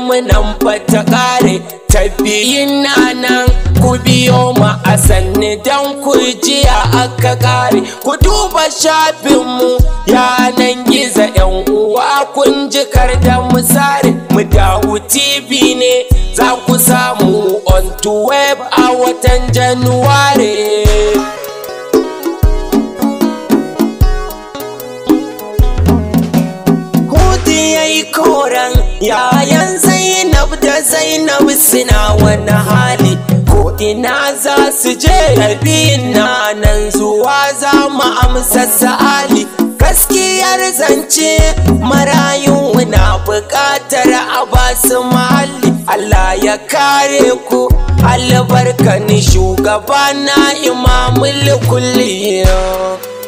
mu nan ta ƙare tafiyin na nan ku biyo mu a sanni don ku jiya aka ƙare ku duba shafinmu yanan gizo yan uwa kun jikar da misare mu dawo tv ne za ku samu on to web a watan januware Hudu ya yi koran yayan Zainab da Zainab suna wani hali ko ina za su je ɗabi'in na nan zuwa za mu amsa sa'ali gaskiyar zance marayu na buƙatar a basu mahalli Allah ya kare ku albarkani shugaba na imamul kulli